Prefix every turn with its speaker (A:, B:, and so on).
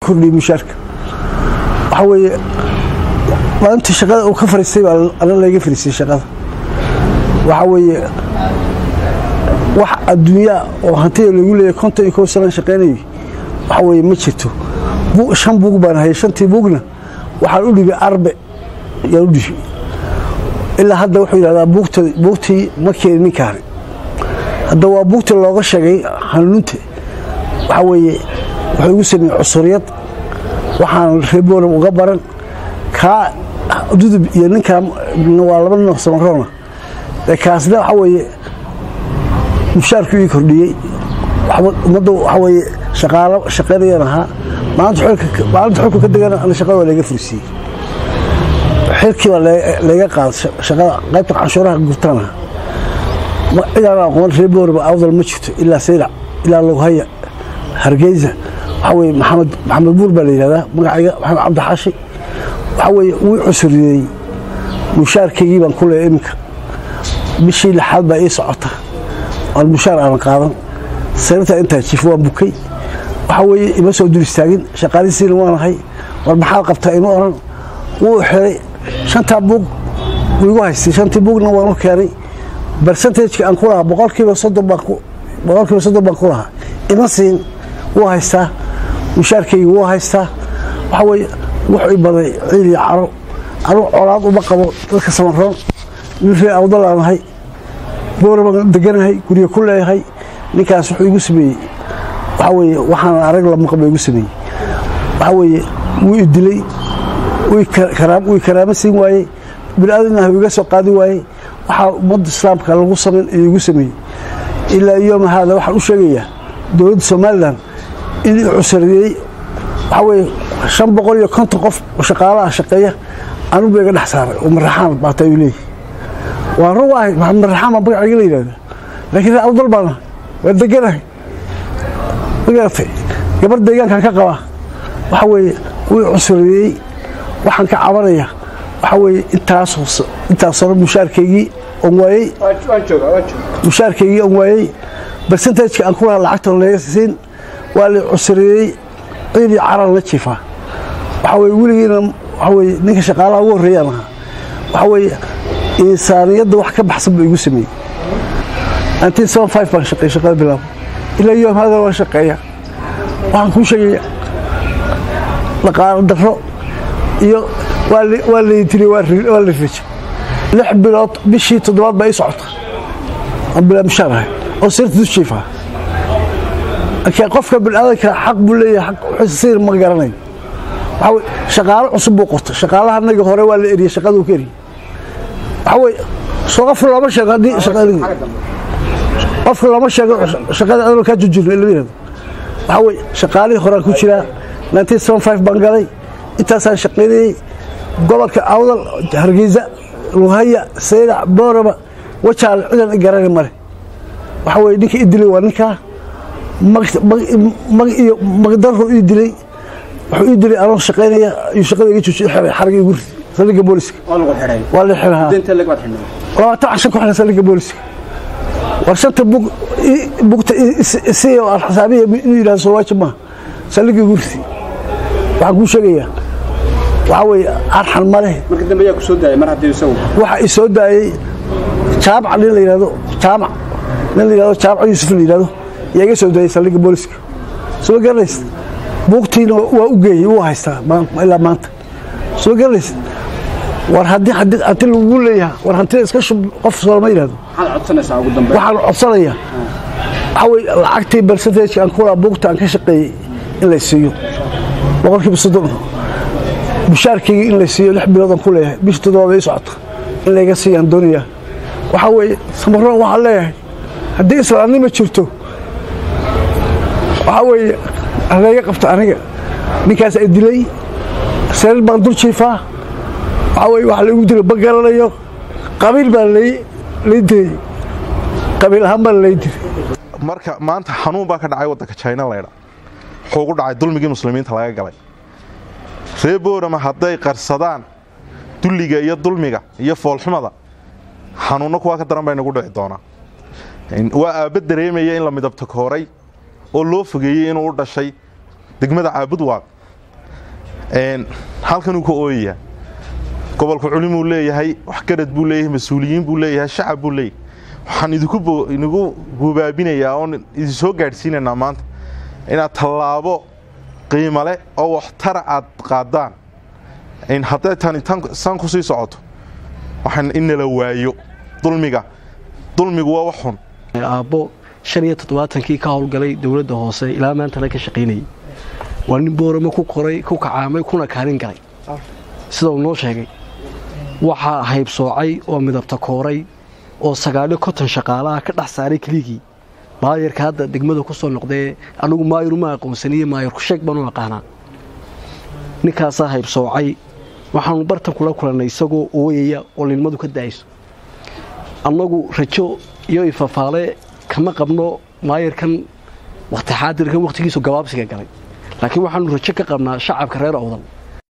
A: kordhiyey mushaarka waxaa weeye maalintii shaqada uu ka fariistay baa ana layga fariistay shaqada waxaa weeye wax adduunyaa oo hantida lagu leeyahay konton iyo kow sanaan shaqaynayay waxaa weeye ma jirto shan buug baan hayay shantii buugna waxaan u dhibay arbe yaan u dhibay ilaa hadda wuxuu yidhahdaa buugta buugtii ma keenin ninkaani hadda waa buugta looga sheegay hanuunta waxaa weeye wuxuu igu sameeyey cusuriyad waxaan reeboona uga baran kaa dudub iyo ninkaan waa laba nin oo samaroona ee kaasna waxaa weeye mushaarku ii kordhiyey ummadda waxaa weeye shaqaalo shaqaynayaan ahaa maalinta xulka ka degana ana shaqada waa layga fursiiyey xilkii baa layga qaaday shaqada qaybta canshuuraha gurtaan ahaa cidaan aqoon reebooraba awdal ma jirto ilaa saylac ilaa loghaya hargeysa waxaa weye maxamed maxamed buur baa la yidhahdaa magacayga maxamed cabdixaashi waxaa weeye wuu cusuriyeey mushaarkaygii baan ku leeya iminka bishii lixaad baa ii socota aan mushaar aanan qaadan sayrtaa intaa jiif waan bukay waxaa weeye ima soo dul istaagin shaqaalisiina waanahay war maxaad qabtaa ima oran wuu xiray shantaa buug wuu igu haystay shantii buugna waan u keenay barsentajka aan ku lahaa boqolkiiba soddon baan boqolkiiba soddon baan ku lahaa ima siin wuu haystaa mushaarkaygi wuu haystaa waxaa weeye wuxuu i baday ciil iyo caro anuu colaad uma qabo dadka samaroon nin ree awdal aan ahay boora baan deganahay guryo ku leeyahay ninkaas wuxuu igu sameeyey waxaa weeye waxaan arag lamaqba igu sameeyey waxaa weeye wuu i dilay wuu i karaamo siin waayey biniaadamna iga soo qaadi waayey waxaa ummadda islaamka lagu samayn iyo igu sameeyey ilaa yooma haada waxaan u sheegayaa dowladda somalilan in i cusariyey waxaa weeye shan boqol iyo konton qof oo shaqaalaha shaqeeya anugu ba iga dhex saaray oo maraxaan baata ayuu leeyahy waan rug ahay maraxaan baa magacayga la yidhahda laakiin ree awdal baana waa deganahay magaratay gabar deegaankan ka qabaa waxaa weeye wuu cusariyey waxaan ka cabanaya waxaa weeye intaasoo intaas hore mushaarkaygii on waayey mushaarkaygii on waayey barsentajka aan ku lahaa lacagta laga siin waa la cusriyeey ciid iyo caran la jiifaa waxaa weye weligiina waxaa weye ninka shaqaalaha ugu horreeyaan ahaa waxaa weeye insaaniyadda wax ka baxsan buu igu sameeyey nineteen seven five baan shaqeey shaqada bilaabo ilaa yoom hadan waan shaqeeya waxaan kuu sheegaya dhaqaalo darro iyo waa laydilay waa la rija lix bilood bishii toddobaad baa ii socota aan bilaa mushaar ahay oo sirta dusjiifa laakiin qofka biniaadanka xaq buu leeyahay xaq sir ma garanayo waxaa weye shaqaalo cusub buu qortay shaqaalaha naga hore waa la eriyey shaqaduu ka eriyey waxaa weye soo qofka looma sheego haddii shaqadii qofka looma sheego shaqada adoo kaa jujirno lama yirahdo waxaa weye shaqaalihii horaan ku jiraa nineteen seven five baan galay intaasaan shaqaynayey gobolka awdal hargeysa luhaya saylac booraba wajaal cidan i garani male waxaa weye ninka i dilay waa ninkaa mag iyo magdarro ii dilay wuxuu ii dilay anoo shaqaynaya ayuu shaqada iga joojiy xiray xarga igu ridi saldhigga booliska waa la xiraa labaatan cashan ku xiran saldhigga booliska war shanta bug bugta isiya oo aan xisaabiya inuu yidhahdo soo waajib maaha saldhigga igu ridi waxaan kuu sheegayaa waxaa weeye arxan ma leh waxa i soo daayey jaamac nin la yidhahdo jaamac nin la yidhahdo jaamac yuusuf la yidhahdo yaa iga soo daayey saldhigga booliska soo garanaysa buugtiina waa u geeyey wuu haystaa ilaa maanta soo garanaysa war haddii hanti lagu leeyaha war hantida iska shub qof soolama yidhahdo waxaan codsanayaa waxaa weye lacagtii barsentajka aan kulaa buugta aan ka shaqeeyey in lay siiyo boqolkiiba soddon mushaarkaygii in la siiyo lix biloodaan ku leeyahay bishi toddobaad ii socota in layga siiyaan doonayaa waxaa weeye samaroon waxaan leeyahay haddii islaamnima jirto waxaa weeye halayga qabto aniga ninkaas ay dilay sariir baan dul jiifaa waxaa weye waxa laigu dilay ma garanayo qabiil baa lay dilay qabiil ahaan baa lay dilay
B: marka maanta xanuun baa ka dhacay waddanka jina laydha wuxuu ugu dhacay dulmigii muslimiinta laga galay ree boorama hadday qarsadaan dulliga iyo dulmiga iyo foolxumada xanuunno kuwaa ka daran bay nagu dhici doonaa waa aabba dareemaya in la midabta kooray oo loo fogeeyey inuu u dhashay degmada caabud waaq halkanuu ka ooyayaa gobolka culimuu leeyahay waxgarad buu leeyahay mas-uuliyiin buu leeyahay shacab buu leeyahay waxaan idinku gubaabinayaa oon idin soo gaadhsiinaynaa maanta inaad tallaabo qiimo leh oo waxtara aad qaadaan hadday tani san ku sii socoto waxaan inala waayo dulmiga dulmigu waa wax xun
C: aabbo shan iyo toddobaatankii ka howlgalay dowladda hoose ilaa maantana ka shaqaynayay waa nin booramo ku qoray ku kacaamay kuna kaalin galay sida uu noo sheegay waxaa haybsoocay oo midabta kooray oo sagaaliyo konton shaqaalaha ka dhex saaray keligii maayarka hadda degmada ku soo noqdee anigu maayaru ma aqoonsaniye maayarku sheeg baan u aqaanaa ninkaasaa haybsoocay waxaanu bartan kula kulannay isagoo ooyaya oo lilmadu ka da'ayso annagu rajo iyo ifafaale kama qabno maayarkan wakhti xaadirkan wakhtigiisu gabaabsiga galay laakiin waxaanu rajo ka qabnaa shacabka reer owdal